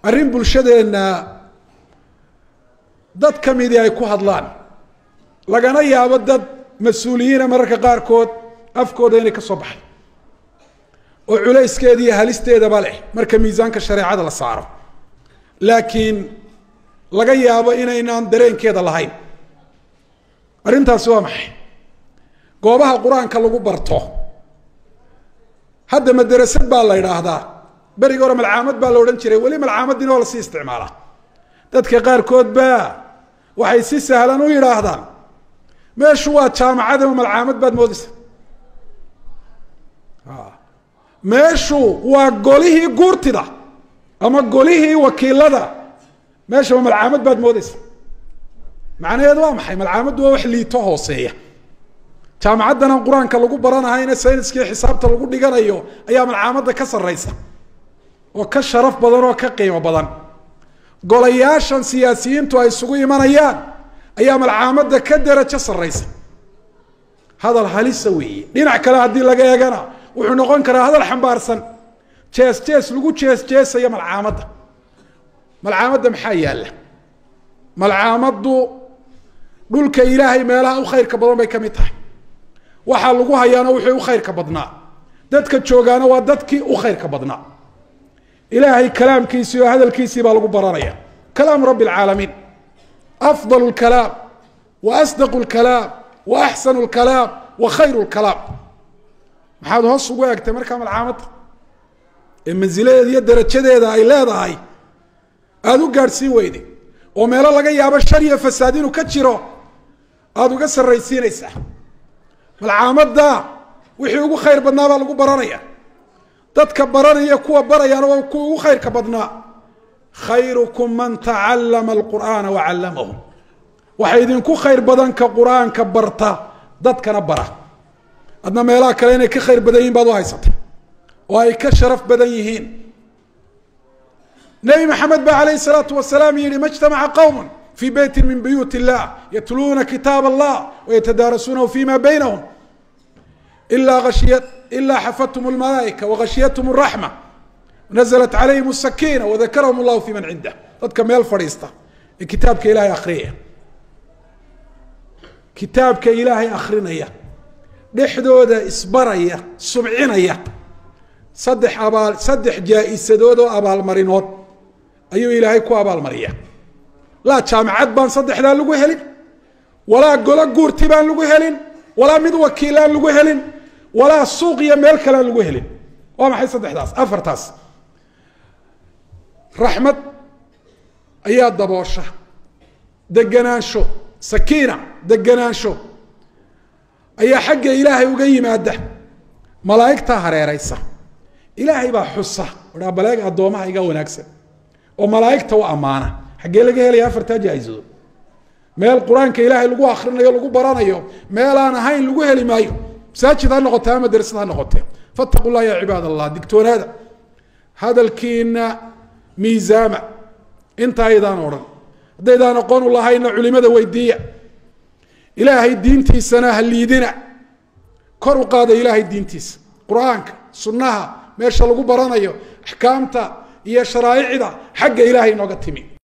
arrin bulshadeenna dad ka midii ay ku hadlaan lagana yaabo dad mas-uuliyiina mararka qaarkood afkooda inay ka soo baxay oo culayskeeda iyo halisteedaba leh marka miisaanka shareecada la saaro laakiin laga yaabo inaynaan dareenkeeda lahayn arrintaasi waa maxay goobaha qur-aanka lagu barto hadda madarasad baa la idhaahdaa berigi hore malcaamad baa la odhan jiray weli malcaamaddiina waa lasii isticmaalaa dadka qaarkood baa waxay si sahlan u yidhaahdaan meeshu waa jaamacad ama malcaamad baad moodaysa meeshu waa golihii guurtida ama golihii wakiilada meeshaba malcaamad baad moodaysa macnaheedu waa maxay malcaamaddu waa wax liito hooseeya jaamacaddanan qur-aanka lagu baranahayna sayniskii xisaabta lagu dhiganayo ayaa malcaamadda ka sarraysa oo ka sharaf badan oo ka qiimo badan golayaashan siyaasiyiintu ay isugu imanayaan ayaa malcaamadda ka derajo sarraysa hadal halisa weeye dhinac kale haddii laga eegana wuxuu noqon karaa hadal xambaarsan jees jees lagu jees jeesaya malcaamadda malcaamadda maxaa yaalla malcaamaddu dhulka ilaahay meelaha u khayrka badan bay ka mid tahay waxaa lagu hayaana wixii u khayrka badnaa dadka joogaana waa dadkii u khayrka badnaa ilaahay kalaamkiisii oo hadalkiisii baa lagu baranaya kalaamu rabbi alcaalamiin afdal lkalaam wa asdaqu lkalaam wa axsanu lkalaam wa khayru lkalaam maxaad hoos ugu egtay markaa malcaamadda ee mansiladeeda iyo darajadeeda ay leedahay aada u gaadhsiin weyday oo meelo laga yaabo shar iyo fasaad inuu ka jiro aada uga sarraysiinaysaa malcaamadda wixii ugu khayr badnaa baa lagu baranaya dadka baranaya kuwa barayaana waa kuwa ugu khayrka badnaa khayrukum man tacallama alqur'aana wa callamahu waxa idinku khayr badan ka qur-aanka barta dadkana bara adna meelaha kale inay ka khayr badan yihin baad u haysata oo ay ka sharaf badan yihiin nebi maxamed ba alayh الsalaatu wasalaam yihi ma اجtamaca qowm fii beyti min buyuut الlah yatluuna kitaab allah wayatadaarasuunahu fima baynahum ila ashiya ila xafathum اlmalaaئika wagashiyathm الraxma naزlat calayhim الsakina wadakarahum اllahu fi man cindah dadka meel fadhiista ee kitaabka ilahay akhriyaya kitaabka ilaahay akrinaya dhexdooda isbaraya subcinaya saddex abaal saddex jaa-isadood oo abaalmarinood ayuu ilaahay ku abaalmariya laa jaamacad baan saddexdaa lagu helin walaa golo guurti baan lagu helin walaa mid wakiilaan lagu helin walaa suuq iyo meel kalean lagu helin waa maxay saddexdaas afartaas raxmad ayaa daboosha deganaansho sakiina deganaansho ayaa xagga ilaahay uga yimaada malaa'igtaa hareeraysa ilaahay baa xusa aa baleeg addoomaha iga wanaagsan oo malaa'igta u ammaana xaggee laga helaya afartaa jaa-isadood meel qur-aanka ilaahay lagu akrinayo lagu baranayo meel aan ahayn lagu heli maayo masaajid ha noqotee ama darsad ha noqotee fattaqu llah ya cibaad allah digtoonaada hadalkiina miisaama inta aydaan odhan haddaydaan aqoon u lahayna culimada weydiiya ilaahay diintiisana ha liidina kor u qaada ilaahay diintiisa qur-aanka sunnaha meesha lagu baranayo axkaamta iyo sharaa'icda xagga ilaahay inooga timi